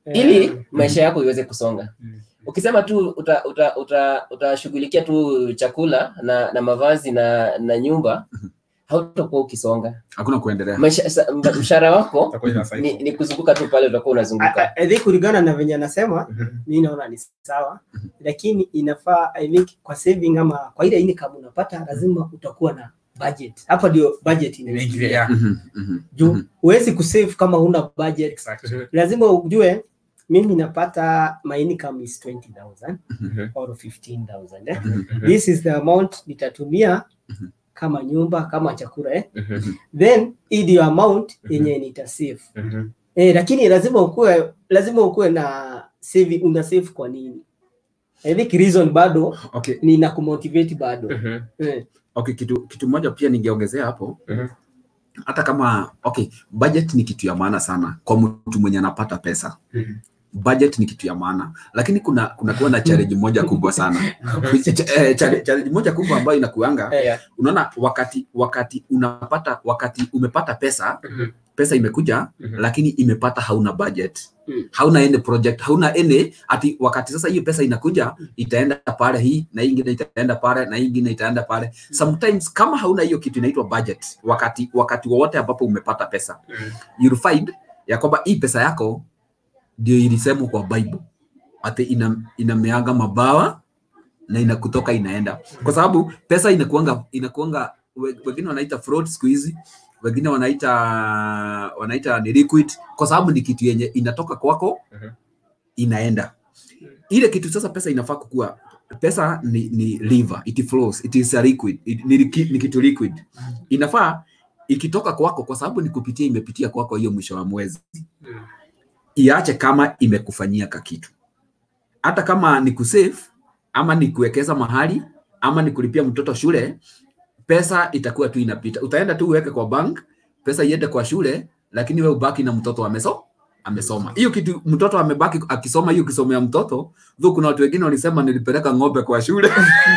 S2: ili maisha yako iweze kusonga
S4: Mm.
S2: ukisema tu utashughulikia uta, uta, utashughulikia tu chakula na, na mavazi na, na nyumba hautakuwa ukisonga
S3: hakuna kuendelea
S2: Maisha- sa- m- mshahara wako
S4: Itakuwa ina cycle.
S2: ni, ni kuzunguka tu pale utakuwa unazunguka
S5: I think kulingana na venye anasema mi naona ni sawa lakini inafaa I think kwa saving ama kwa ile income unapata lazima utakuwa na budget hapa ndio budget
S4: Inaingilia,
S5: inaingilia
S4: yeah.
S3: Mhm, mhm.
S5: juu huwezi kusave kama huna budget
S4: Exactly.
S5: lazima ujue mimi napata my income is 20000
S2: Mhm.
S5: or 15000 eh? this is the amount nitatumia kama nyumba kama chakula eh?
S2: Mhm.
S5: then hii ndio amount yenye nitasave
S2: Mhm.
S5: Eh, lakini lazima ukuwe lazima ukuwe na save, una save kwa nini? I think reason bado
S3: okay
S5: ni na kumotivate bado.
S2: Mhm.
S5: Eh,
S3: okay kitu kitu moja pia ningeongezea hapo
S2: Mhm.
S3: hata kama okay budget ni kitu ya maana sana kwa mtu mwenye anapata pesa
S2: Mhm.
S3: budget ni kitu ya maana lakini kuna kuna kuwa na challenge moja kubwa sana Ch- eh, challenge challenge moja kubwa ambayo inakuanga
S2: Yeah.
S3: unaona wakati wakati unapata wakati umepata pesa
S2: Mhm.
S3: pesa imekuja
S2: Mhm.
S3: lakini imepata hauna budget
S5: Mm.
S3: hauna any project hauna any ati wakati sasa hiyo pesa inakuja itaenda pale hii na hii ingine itaenda pale na hii ingine itaenda pale sometimes kama hauna hiyo kitu inaitwa budget wakati wakati wowote ambapo umepata pesa
S2: Mhm.
S3: you'll find ya kwamba hii pesa yako ndio ilisemwa kwa bible ati ina, inameaga mabawa na inakutoka inaenda kwa sababu pesa inakuanga inakuanga we- wengine wanaita fraud siku hizi wengine wanaita wanaita ni liquid kwa sababu ni kitu yenye inatoka kwako
S2: Mhm.
S3: inaenda ile kitu sasa pesa inafaa kukua pesa ni, ni liver it flows it is a liquid it, ni, liki- ni kitu liquid inafaa ikitoka kwako kwa sababu ni kupitia imepitia kwako hiyo mwisho wa mwezi iache kama imekufanyia ka kitu hata kama ni kusave ama ni kuwekeza mahali ama ni kulipia mtoto shule pesa itakuwa tu inapita utaenda tu uweke kwa bank pesa iende kwa shule lakini we ubaki na mtoto ameso amesoma hiyo kitu mtoto amebaki akisoma hiyo kisomo ya mtoto dhu kuna watu wengine walisema nilipeleka ng'ombe kwa shule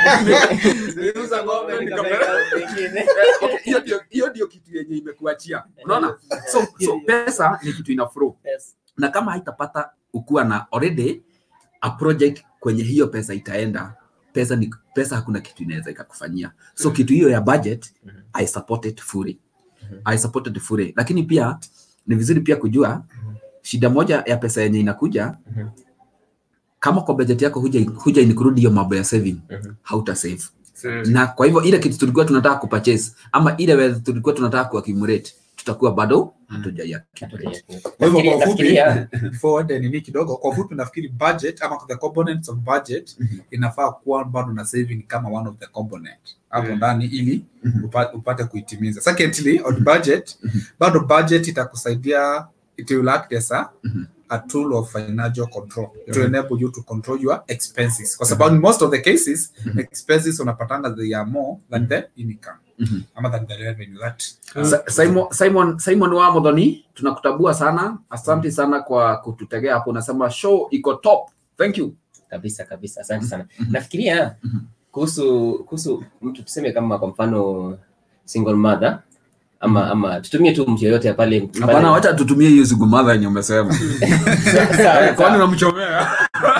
S3: Niliuza ng'ombe nikapeleka Okay, hiyo ndio hiyo ndio kitu yenye imekuachia unaona so, so pesa ni kitu ina flow
S5: yes.
S3: na kama haitapata ukuwa na already a project kwenye hiyo pesa itaenda pesa ni pesa hakuna kitu inaweza ikakufanyia so kitu hiyo ya budget i support it fully i support it fully lakini pia ni vizuri pia kujua shida moja ya pesa yenye inakuja
S2: Mhm.
S3: kama kwa budget yako huja, huja include hiyo mambo ya saving
S2: Mhm.
S3: hauta save na kwa hivyo ile kitu tulikuwa tunataka kupurchase ama ile wealth tulikuwa tunataka kuaccumulate tutakuwa bado hatujaiaccumulate
S4: Kwa hivyo
S2: Nafikiri-
S4: kwa ufupi,
S2: nafikiria
S4: before uende nini kidogo, kwa ufupi nafikiri budget ama the components of budget inafaa kuwa bado na saving kama one of the component hapo
S2: Mm.
S4: ndani ili
S3: Mhm.
S4: upa- upate kuitimiza. Secondly, on budget, bado budget itakusaidia it will act as a
S3: Mhm.
S4: a tool of financial control to enable you to control your expenses kwa sababu in most of the cases expenses unapatanga they are more than the income
S3: Mhm.
S4: ama than the revenue that
S3: Sa- Simon, Simon, Simon wa Modhoni, tunakutabua sana. Asante sana kwa kututegea hapo. Unasema show iko top. Thank you.
S2: kabisa kabisa asante sana
S3: Mhm.
S2: nafikiria
S3: Mhm.
S2: kuhusu kuhusu mtu tuseme kama kwa mfano single mother ama ama tutumie tu mtu yoyote pale pale-
S3: Hapana, wacha tutumie hiyo siku madha yenye umesema.
S2: Sawa,
S3: Eh, Kwani
S2: sawa.
S3: unamchomea?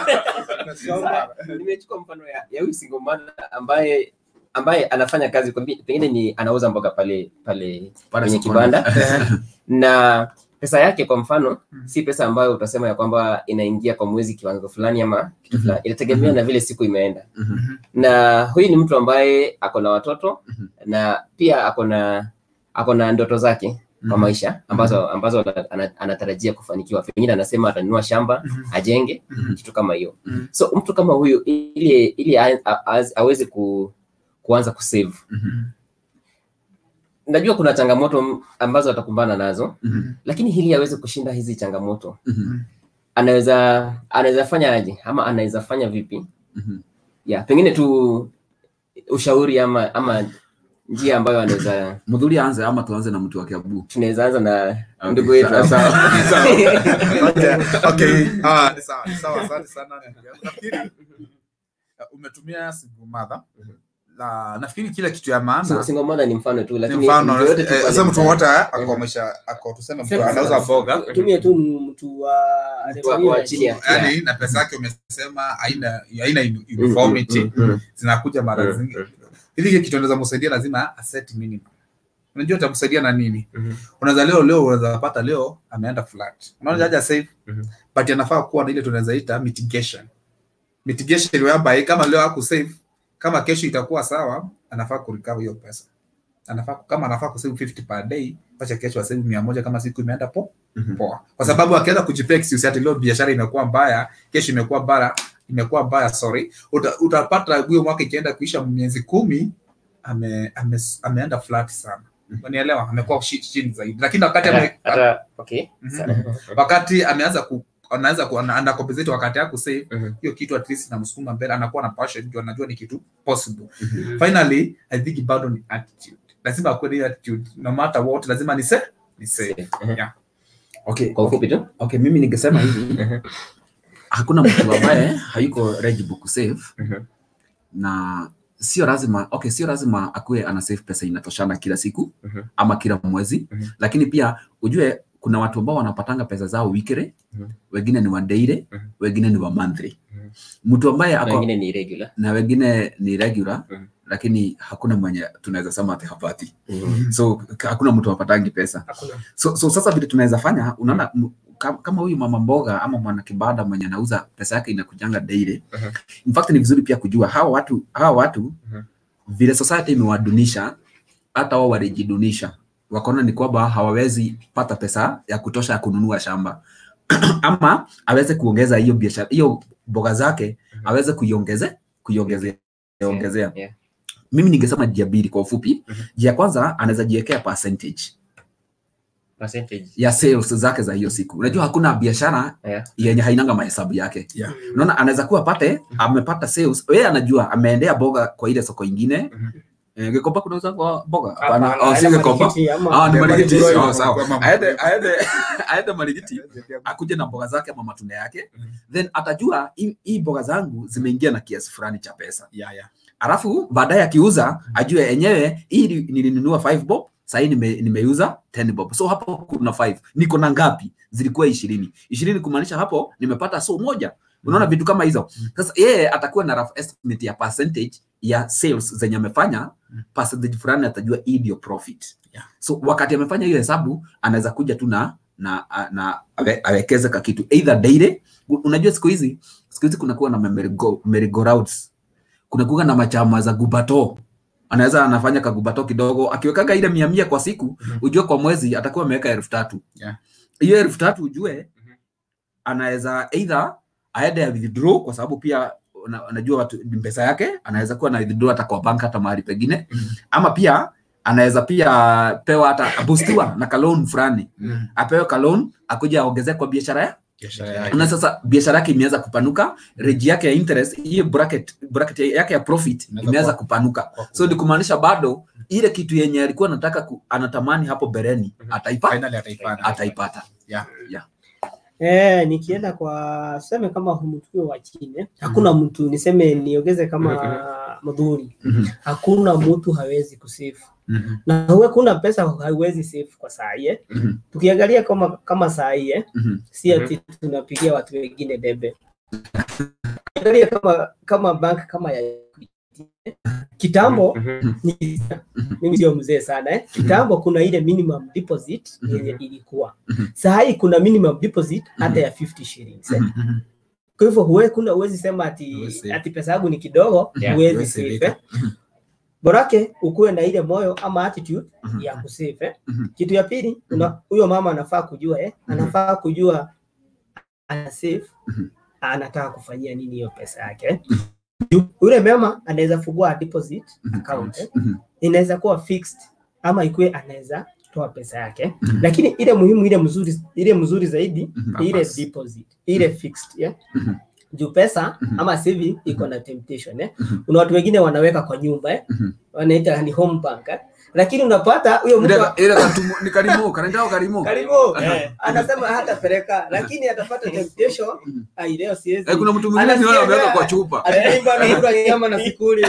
S2: Sasa, nimechukua mfano ya ya huyu single mother ambaye ambaye anafanya kazi kwa mbi- pengine ni anauza mboga pale pale
S3: Pale
S2: kwenye
S3: sokoni.
S2: kibanda na pesa yake kwa mfano si pesa ambayo utasema ya kwamba inaingia kwa mwezi kiwango fulani ama kitu
S3: Mhm.
S2: fulani inategemea na vile siku imeenda
S3: Mhm.
S2: na huyu ni mtu ambaye ako na watoto
S3: Mhm.
S2: na pia ako na ako na ndoto zake kwa
S3: Mhm.
S2: maisha ambazo ambazo ana- ana- anatarajia kufanikiwa pengine anasema atanunua shamba ajenge
S3: Mhm.
S2: kitu kama hiyo
S4: Mhm.
S2: so mtu kama huyu ili ili a- a- a- aweze ku, kuanza kusave
S3: Mhm.
S2: najua kuna changamoto m- ambazo atakumbana nazo
S3: Mhm.
S2: lakini ili aweze kushinda hizi changamoto
S3: Mhm.
S2: anaweza anaweza fanya aje ama anaweza fanya vipi
S3: Mhm.
S2: ya pengine tu ushauri ama ama njia ambayo anaweza
S3: Mudhuri aanze ama tuanze na mtu wa Kiambu?
S2: tunaweza anza na
S3: Okay,
S2: ndugu yetu
S3: sawa,
S2: hapa.
S3: sawa.
S4: okay, okay. Ah, ni sawa, ni sawa, asante sana ndugu yangu. Nafikiri uh, umetumia single mother uh, nafikiri kile kitu ya maana
S2: Single- single mother ni mfano tu
S4: ni
S2: lakini
S4: mfano
S2: mtu yote tu
S4: eh,
S2: pale
S4: sasa mtu
S2: mtaani.
S4: wote ako amesha ako tuseme mtu
S5: Sema
S4: anauza
S5: sasa.
S4: boga
S5: tumie tu mtu wa
S2: Mtu wa- wa chini ya-
S4: yani na pesa yake umesema haina haina uniformity
S2: Mm, mm, mm,
S4: zinakuja mara
S2: mm,
S4: zingine
S2: mm,
S4: ili kile kitu anaweza msaidia lazima aset minimum unajua utamsaidia na nini
S2: mhm.
S4: unaweza leo leo unaweza pata leo ameenda flat unaona haja save
S2: Mhm.
S4: but anafaa kuwa na ile tunaweza ita mitigation mitigation whereby kama leo haku save kama kesho itakuwa sawa anafaa kurecover hiyo pesa anafaa kama anafaa kusave 50 per day acha kesho asave 100 kama siku imeenda po
S2: Mhm.
S4: poa kwa sababu akianza kujipea excuse ati leo biashara imekuwa mbaya kesho imekuwa mbaya imekuwa mbaya sorry Uta, utapata huyo mwaka ikienda kuisha miezi kumi ame, ame, ameenda flat sana unielewa amekuwa shi- chini zaidi lakini wakati ame,
S2: Hata- hata- okay.
S4: Mhm.
S2: Sawa.
S4: wakati ameanza ku anaweza ku ana ana compensate wakati yako save
S2: Mhm.
S4: hiyo kitu at least inamsukuma mbele anakuwa na passion ndio anajua ni kitu possible
S2: Mhm.
S4: finally i think bado ni attitude lazima akuwe na hiyo attitude no matter what lazima ni save ni save
S2: Mhm.
S4: yeah okay
S2: Kwa ufupi tu
S3: okay mimi ningesema hivi
S2: Mhm.
S3: hakuna mtu ambaye hayuko eligible kusave
S2: Mhm.
S3: na sio lazima okay sio lazima akuwe ana save pesa inatoshana kila siku
S2: Mhm.
S3: ama kila mwezi
S2: Mhm.
S3: lakini pia ujue kuna watu ambao wanapatanga pesa zao weekly
S2: Mhm.
S3: wengine ni wa daily
S2: Mhm.
S3: wengine ni wa monthly
S2: Mhm.
S3: mtu ambaye
S2: na
S3: ako
S2: wengine ni irregular
S3: na wengine ni regular
S2: Mhm.
S3: lakini hakuna mwenye tunaweza sema ati hapati
S2: Mhm.
S3: so k- hakuna mtu apatangi pesa
S5: Hakuna.
S3: so, so sasa vile tunaweza fanya unaona m- kam- kama huyu mama mboga ama mwana kibanda mwenye anauza pesa yake inakujanga daily
S2: Mhm.
S3: in fact ni vizuri pia kujua hawa watu hawa watu
S2: Mhm.
S3: vile society imewadunisha hata wao walijidunisha wakaona ni kwamba hawawezi pata pesa ya kutosha ya kununua shamba ama aweze kuongeza hiyo biashara hiyo mboga zake
S2: Mhm.
S3: aweze kuiongeze kuiongezea ongezea
S2: Yeah.
S3: mimi ningesema njia mbili kwa ufupi
S2: Mhm.
S3: njia ya kwanza anaweza jiwekea percentage
S2: Percentage.
S3: ya sales zake za hiyo siku unajua hakuna biashara
S2: Yeah.
S3: yenye hainanga mahesabu yake
S4: Yeah.
S3: unaona anaweza kuwa pate amepata sales yeye anajua ameendea boga kwa ile soko ingine
S2: Mhm.
S3: Eh, Gikomba kunauza kwa boga hapana
S5: Hapana,
S3: oh, si
S5: yale
S3: Gikomba
S5: marikiti ama-
S3: ah ni marigiti
S4: Marigiti,
S3: oh,
S4: kwa
S3: sawa
S4: mama.
S3: aende aende aende marigiti akuje na mboga zake ama matunda yake
S4: Mhm.
S3: then atajua hii hii mboga zangu zimeingia na kiasi fulani cha pesa
S4: yeah yeah
S3: alafu baadaye akiuza ajue enyewe hii ni- nilinunua 5 bob sahii nime, nimeuza 10 bob so hapo kuna 5 niko na ngapi zilikuwa ishirini ishirini kumaanisha hapo nimepata so moja unaona vitu kama hizo sasa yeye atakuwa na rough estimate ya percentage ya sales zenye amefanya percentage fulani atajua hii ndio profit
S4: Yeah.
S3: so wakati amefanya hiyo hesabu anaweza kuja tu na na, na awe- awekeze ka kitu either daily unajua siku hizi siku hizi kunakuwa na merry-go- merry-go-rounds kunakuwa na machama za gubato anaweza anafanya kagubato kidogo akiwekaga ile mia mia kwa siku
S4: Mhm.
S3: ujue kwa mwezi atakuwa ameweka elfu tatu
S4: Yeah.
S3: hiyo elfu tatu ujue
S2: Mhm.
S3: anaweza either aende ya withdraw kwa sababu pia una- unajua watu ni pesa yake anaweza kuwa na withdraw hata kwa bank hata mahali pengine
S4: Mhm.
S3: ama pia anaweza pia pewa hata boostiwa na kalon fulani
S4: Mhm.
S3: apewe kalon akuja aongezee kwa biashara ya
S4: biashara yake
S3: na sasa biashara yake imeanza kupanuka reji yake ya interest hiyo bracket, bracket yake ya profit
S4: Inaweza
S3: imeanza
S4: kuwa-
S3: kupanuka
S4: Kwa
S3: so ni kumaanisha bado ile kitu yenye alikuwa anataka ku, anatamani hapo bereni
S2: Mhm.
S3: ataipa,
S4: finally ataipata
S3: ataipata
S4: yeah
S5: Eh, nikienda kwa seme kama mtu wa chini hakuna mtu niseme niongeze kama mdhuri
S3: Mhm.
S5: hakuna mtu hawezi kusave
S4: Mhm.
S5: na huwe kuna pesa haiwezi save kwa saa hii eh.
S3: Mhm.
S5: tukiangalia kama kama saa hii eh,
S3: Mhm.
S5: si ati tunapigia watu wengine debe angalia kama kama bank kama ya Equity, eh. kitambo
S2: Mhm.
S5: ni, mimi sio mzee sana eh. kitambo kuna ile minimum deposit
S3: Mhm.
S5: yenye ilikuwa
S3: Mhm.
S5: saa hii kuna minimum deposit hata ya 50 shillings eh.
S3: Mhm.
S5: kwa hivyo huwe kuna huwezi sema ati
S4: Huwezi save.
S5: ati pesa yangu ni kidogo
S2: Yeah,
S5: huwezi
S4: huwezi
S5: save
S4: save
S5: eh. borake ukuwe na ile moyo ama attitude
S3: Mhm.
S5: ya kusave eh.
S3: Mhm.
S5: kitu ya pili una- huyo mama anafaa kujua eh,
S3: Mhm.
S5: anafaa kujua ana save
S3: Mhm.
S5: anataka kufanyia nini hiyo pesa yake eh. Juu, yule mama anaweza fungua deposit
S3: Mhm.
S5: account eh.
S3: Mhm.
S5: inaweza kuwa fixed ama ikuwe anaweza toa pesa yake
S3: Mhm.
S5: lakini ile muhimu ile mzuri ile mzuri zaidi
S3: Mhm.
S5: ni ile
S4: Purpose.
S5: deposit ile fixed yeah?
S3: Mhm.
S5: juu pesa
S3: Mhm.
S5: ama saving iko na temptation eh?
S3: Mhm.
S5: kuna watu wengine wanaweka kwa nyumba eh?
S3: Mhm.
S5: wanaita ni home bank eh? lakini unapata huyo mtu
S3: Ile- ile katumu ni karimu kanaitao karimu
S5: karibu anasema hatapeleka lakini atapata temptation ai leo siwezi
S3: Eh, kuna mtu mwingine
S5: Anasikia
S3: niona ameweka
S5: njaa.
S3: kwa chupa
S5: ataimba na kula nyama na sikuli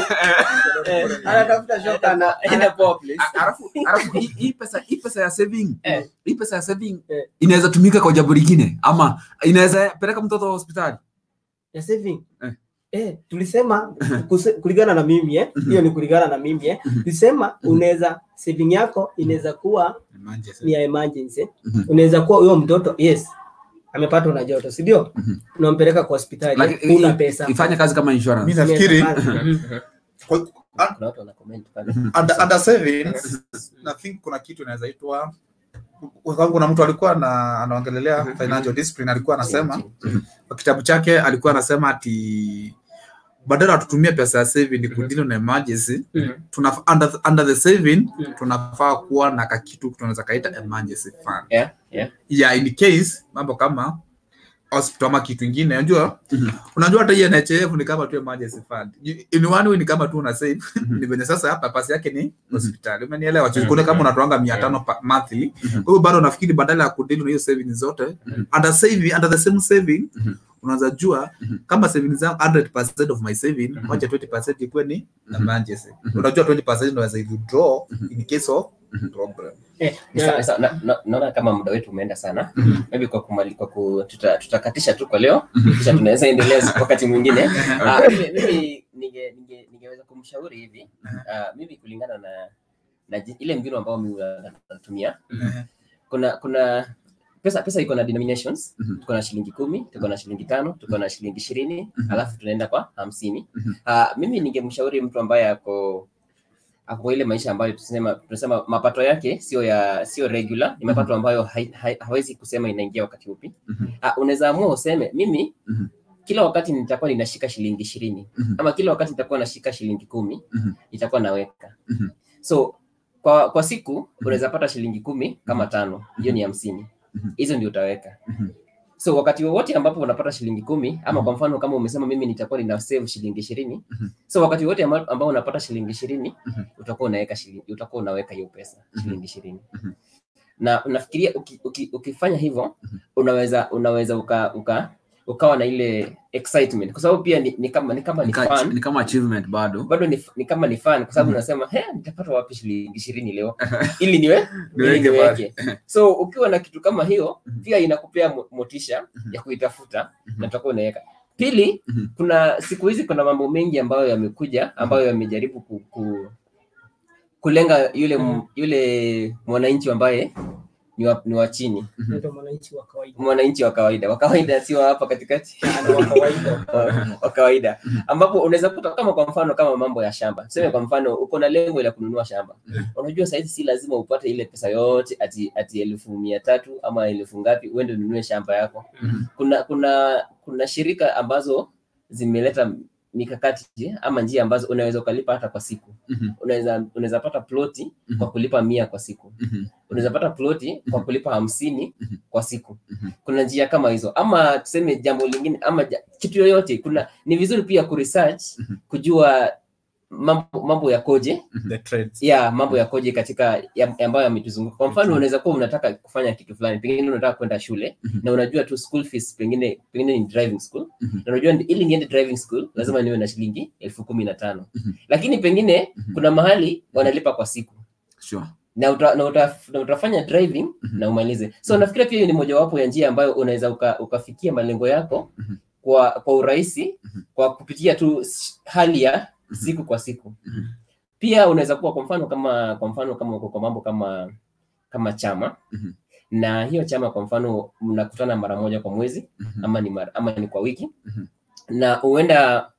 S5: Eh, anatafuta shoka na
S2: Enda poa please.
S3: A- alafu alafu hii- hii pesa hii pesa ya saving
S2: Eh.
S3: hii pesa ya saving
S5: Eh.
S3: inaweza tumika kwa jambo lingine ama inaweza peleka mtoto hospitali
S5: ya saving
S3: Eh.
S5: eh, tulisema kuse- kulingana na mimi eh, hiyo ni kulingana na mimi eh, tulisema unaweza saving yako inaweza kuwa ni ya emergency
S3: Mhm.
S5: unaweza kuwa huyo mtoto yes amepatwa na joto si ndio
S3: Mhm.
S5: unampeleka kwa hospitali
S3: Lakini
S5: una
S3: i-
S5: pesa
S3: ifanye kazi kama
S4: mi
S3: insurance
S4: nafikiri
S5: Mhm.
S4: kwa-
S2: Kuna watu wana comment pale.
S4: under, under savings na think kuna kitu inaweza itwa kwa sababu kuna mtu alikuwa na anaongelelea financial discipline alikuwa anasema kwa kitabu chake alikuwa anasema ati badala tutumie pesa ya saving kudili na emergency
S5: Mhm.
S4: tuna under, under the saving
S5: Mhm.
S4: tunafaa kuwa na kakitu tunaweza kaita emergency fund
S2: Yeah, yeah.
S4: ya in case mambo kama hospital ama kitu ingine unajua
S3: Mhm.
S4: unajua hata hii NHIF ni kama tu emergency fund You- in one way ni kama tu una save ni venye sasa hapa pasi yake ni hospitali umenielewa mm kuna kama unatoanga 500 pa- monthly
S3: Mhm.
S4: kwa hiyo bado nafikiri badala ya kudili na hiyo saving zote
S3: Mhm.
S4: under saving under the same saving
S3: Mhm.
S4: unaweza jua
S3: Mhm.
S4: kama saving zangu 100% of my saving
S3: Mhm.
S4: wacha 20% ikuwe ni
S3: Mhm.
S4: emergency
S3: Mhm.
S4: unajua 20% unaweza withdraw
S3: Mhm.
S4: in case of
S3: Mhm.
S4: problem
S5: Eh,
S2: Ni sawa, sawa. Na- na- naona kama muda wetu umeenda sana maybe kwa kumali, kwa ku, tuta, tutakatisha tu kwa leo kisha tunaweza endelea wakati mwingine Ah, mimi mimi ninge- ninge- ningeweza kumshauri hivi Ah, mimi kulingana na na ji- ile mbinu ambayo mimi huwa natumia
S4: Mhm.
S2: kuna kuna pesa pesa iko na denominations
S3: Mhm.
S2: tuko na shilingi kumi tuko na shilingi tano tuko na shilingi ishirini
S3: Mhm.
S2: alafu tunaenda kwa hamsini
S3: Mhm.
S2: Ah, mimi ningemshauri mtu ambaye ako ako kwa ile maisha ambayo tunasema tunasema mapato yake sio ya sio regular ni mapato ambayo hai, hai, hawezi kusema inaingia wakati upi
S3: Mhm.
S2: Ah, unaweza amua useme mimi
S3: Mhm.
S2: kila wakati nitakuwa ninashika shilingi ishirini
S3: Mhm.
S2: ama kila wakati nitakuwa nashika shilingi kumi
S3: Mhm.
S2: nitakuwa naweka
S3: Mhm.
S2: so kwa kwa siku unaweza pata shilingi kumi kama tano hiyo ni hamsini
S3: Mhm.
S2: hizo ndio utaweka
S3: Mhm.
S2: so wakati wowote ambapo unapata shilingi kumi ama kwa mfano kama umesema mimi nitakuwa nina save shilingi ishirini
S3: Mhm.
S2: so wakati wote amba- ambao unapata shilingi ishirini
S3: Mhm.
S2: utakuwa unaweka shilingi utakuwa unaweka hiyo pesa
S3: Mhm.
S2: shilingi ishirini
S3: Mhm.
S2: na unafikiria uki, uki, ukifanya hivyo
S3: Mhm.
S2: unaweza unaweza uka, uka ukawa na ile excitement kwa sababu pia ni, ni kama ni kama ni
S3: Nika-
S2: fun
S3: ni kama achievement bado
S2: bado ni, ni kama ni fun kwa sababu
S3: Mhm.
S2: unasema he nitapata wapi shilingi ishirini leo ili niwe ili
S3: Niweke
S2: niweke so ukiwa na kitu kama hiyo
S3: Mhm.
S2: pia inakupea mo- motisha
S3: Mhm.
S2: ya kuitafuta
S3: Mhm.
S2: na utakuwa unaweka pili
S3: Mhm.
S2: kuna siku hizi kuna mambo mengi ambayo yamekuja ambayo yamejaribu ku, ku, kulenga yule m- yule mwananchi ambaye ni wa, ni wa chini
S5: ndio mwananchi wa kawaida
S2: mwananchi wa kawaida wa kawaida sio hapa katikati
S5: Ana wa kawaida
S2: wa- wa kawaida ambapo unaweza kuta kama kwa mfano kama mambo ya shamba tuseme kwa mfano uko na lengo la kununua shamba unajua sahizi si lazima upate ile pesa yote ati ati elfu mia tatu ama elfu ngapi uende ununue shamba yako
S3: Mhm.
S2: kuna kuna kuna shirika ambazo zimeleta mikakati ama njia ambazo unaweza ukalipa hata kwa siku
S3: Mhm.
S2: unaweza unaweza pata ploti
S3: Mhm.
S2: kwa kulipa mia kwa siku
S3: Mhm.
S2: unaweza pata ploti kwa kulipa hamsini
S3: Mhm.
S2: kwa siku
S3: Mhm.
S2: kuna njia kama hizo ama tuseme jambo lingine ama ja- kitu yoyote kuna ni vizuri pia kuresearch
S3: Mhm.
S2: kujua mambo, mambo yakoje
S4: the trades
S2: ya mambo yakoje katika ya, ambayo yametuzunguka kwa mfano unaweza kuwa unataka kufanya kitu fulani pengine unataka kwenda shule
S3: Mhm.
S2: na unajua tu school fees pengine pengine ni driving school
S3: Mhm.
S2: na unajua ndi- ili niende driving school lazima niwe na shilingi elfu kumi na tano
S3: Mhm.
S2: lakini pengine
S3: Mhm.
S2: kuna mahali wanalipa kwa siku
S3: Sure.
S2: na, uta, na, uta, na utafanya driving
S3: Mhm.
S2: na umalize so nafikiria pia hiyo ni mojawapo ya njia ambayo unaweza uka, ukafikia malengo yako
S3: Mhm.
S2: kwa kwa urahisi
S3: Mhm.
S2: kwa kupitia tu s- hali ya siku kwa siku
S3: Mhm.
S2: pia unaweza kuwa kwa mfano kama kwa mfano kama uko kwa mambo kama kama chama
S3: Mhm.
S2: na hiyo chama kwa mfano mnakutana mara moja kwa mwezi
S3: Mhm.
S2: ama ni mara, ama ni kwa wiki
S3: Mhm.
S2: na huenda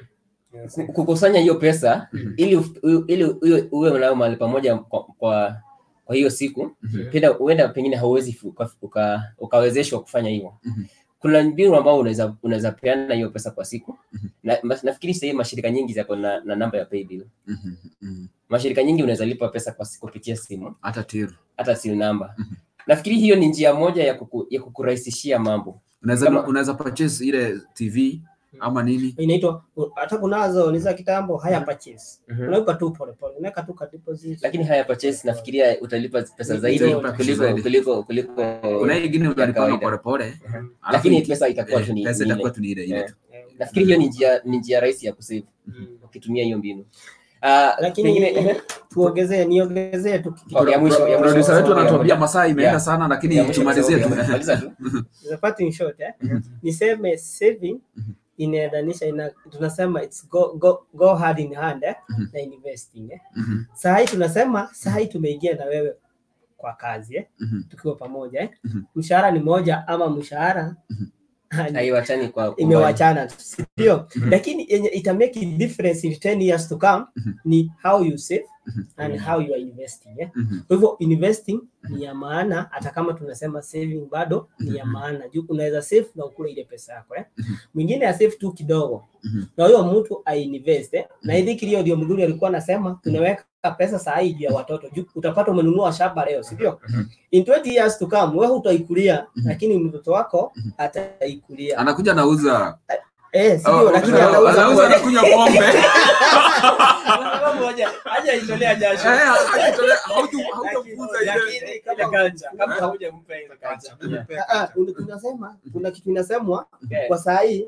S2: ku- kukusanya hiyo pesa
S3: Mhm.
S2: ili uf- u- ili uwe- uwe nayo mahali pamoja kwa, kwa, kwa hiyo siku
S3: Mhm.
S2: pia huenda pengine hauwezi fu- uka, uka, ukawezeshwa kufanya hivyo
S3: Mhm.
S2: kuna mbinu ambao unaweza unaweza peana hiyo pesa kwa siku
S3: Mhm.
S2: na, mas- nafikiri sahii mashirika nyingi zako na, na namba ya paybill
S3: Mhm. Mhm.
S2: mashirika nyingi unaweza lipa pesa kwa siku kupitia simu
S3: hata tiru
S2: hata simu namba
S3: Mhm.
S2: nafikiri hiyo ni njia moja ya, kuku, ya kukurahisishia mambo
S3: unaweza
S2: Kama-
S3: unaweza purchase ile tv ama nini
S5: inaitwa hata kunazo ni za kitambo higher purchase
S2: Mhm.
S5: unaweka tu pole pole unaweka tu ka deposit
S2: lakini haya purchase nafikiria utalipa pesa zaidi
S3: Utalipa pesa
S2: kuliko
S3: zaidi.
S2: kuliko kuliko
S3: kuna hii ingine unalipanga
S2: kawaida.
S3: polepole alafu
S2: lakini pesa itakuwa tu
S3: eh,
S2: ni
S3: pesa
S2: ni
S3: itakuwa
S2: ile.
S3: tu ni ile ile
S2: Eh,
S3: tu
S5: Eh,
S2: nafikiri hiyo ni njia ni njia rahisi ya kusave
S5: mm.
S2: ukitumia hiyo mbinu Ah,
S5: lakini
S2: pengine
S5: tuongezee niongezee tu kitu
S2: Oh, ya mwisho, ya mwisho.
S3: producer wetu
S2: Ya
S3: anatuambia
S2: mwisho.
S3: masaa imeenda
S2: Yeah.
S3: sana lakini
S2: ya mwisho
S3: tumalizie tu
S2: kwa sababu- maliza tu.
S5: the part in short eh niseme saving inaendanisha ina tunasema it's go, go, go hand in hand eh,
S3: Mhm.
S5: na investing eh.
S3: Mhm,
S5: saa hii tunasema saa hii tumeingia na wewe kwa kazi eh,
S3: mhm,
S5: tukiwa pamoja eh.
S3: Mhm.
S5: mshahara ni moja ama mshahara
S2: haiwachani kwa
S5: imewachana tu, si ndio
S3: Mhm.
S5: lakini yenye ita make a difference in 10 years to come
S3: Mhm.
S5: ni how you save
S3: Mhm.
S5: and how you are investing eh.
S3: mhm,
S5: Kwa hivyo investing ni ya maana, hata kama tunasema saving bado ni ya maana, juu unaweza save na ukule ile pesa yako eh. Mwingine ya save tu kidogo
S3: Mhm.
S5: na huyo mtu ainvest eh. Na hivi kilio ndio mzuri alikuwa anasema tunaweka pesa saa hii juu ya watoto, juu utapata umenunua shamba leo, si ndio? In 20 years to come wewe utaikulia,
S3: Mhm.
S5: lakini mtoto wako ataikulia
S3: anakuja nauza
S5: eh, si
S3: Oh,
S5: ndio? Lakini
S3: oh,
S5: atauza
S3: anauza
S5: kwa-
S3: anakunywa pombe
S5: kwa sababu haja haja itolea jasho.
S3: Eh, akitolea- hautu- hautafukuza ile
S5: Lakini kama kama haujampa ile kacha. Ah, ah, una- tunasema kuna kitu inasemwa
S2: Yeah.
S5: kwa saa hii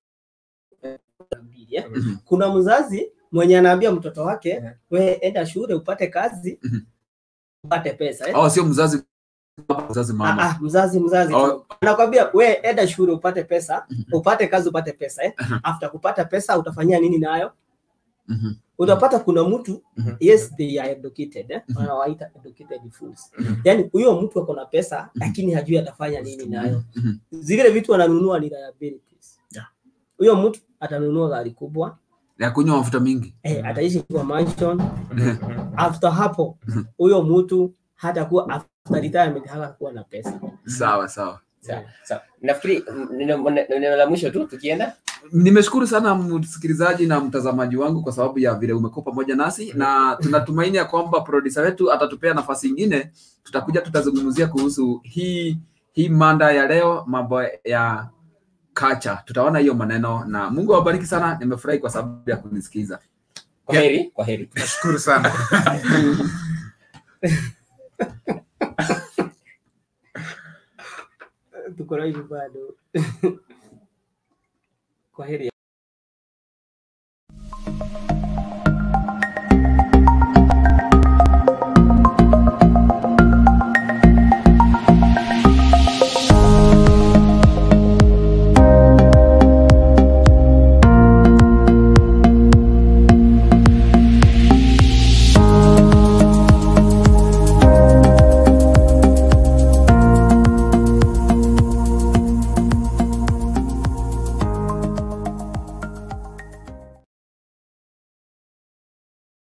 S5: mbili, eh.
S3: Mhm.
S5: kuna mzazi mwenye anaambia mtoto wake
S2: Yeah.
S5: we enda shule upate kazi
S3: Mhm.
S5: upate pesa eh.
S3: oh sio mzazi baba, mzazi
S5: Ah,
S3: mama
S5: ah, mzazi mzazi
S3: Oh.
S5: tu. anakwambia we enda shule upate pesa
S3: Mhm.
S5: upate kazi upate pesa eh.
S3: Mhm.
S5: after kupata pesa utafanyia nini nayo
S3: Mhm,
S5: utapata kuna mtu
S2: Mhm.
S5: yes they are educated eh?
S3: Mhm.
S5: wanawaita educated fools
S2: Mhm.
S5: yani huyo mtu ako na pesa lakini hajui atafanya nini nayo
S3: mhm,
S5: zile vitu wananunua ni liabilities
S3: Yeah.
S5: huyo mtu atanunua gari kubwa
S3: ya kunywa mafuta mingi
S5: eh, ataishi kwa mansion after hapo huyo mtu hatakuwa after retirement hatakuwa na pesa
S3: sawa sawa
S2: Sawa, sawa. nafikiri mm, neno neno la mwisho tu tukienda
S3: nimeshukuru sana msikilizaji na mtazamaji wangu kwa sababu ya vile umekuwa pamoja nasi na tunatumaini ya kwamba produsa wetu atatupea nafasi ingine tutakuja tutazungumzia kuhusu hii hii manda ya leo mambo ya kacha tutaona hiyo maneno na mungu awabariki sana nimefurahi kwa sababu ya kunisikiza
S2: kwa heri kwa heri
S4: nashukuru sana
S5: tuko na hivi bado kwa heri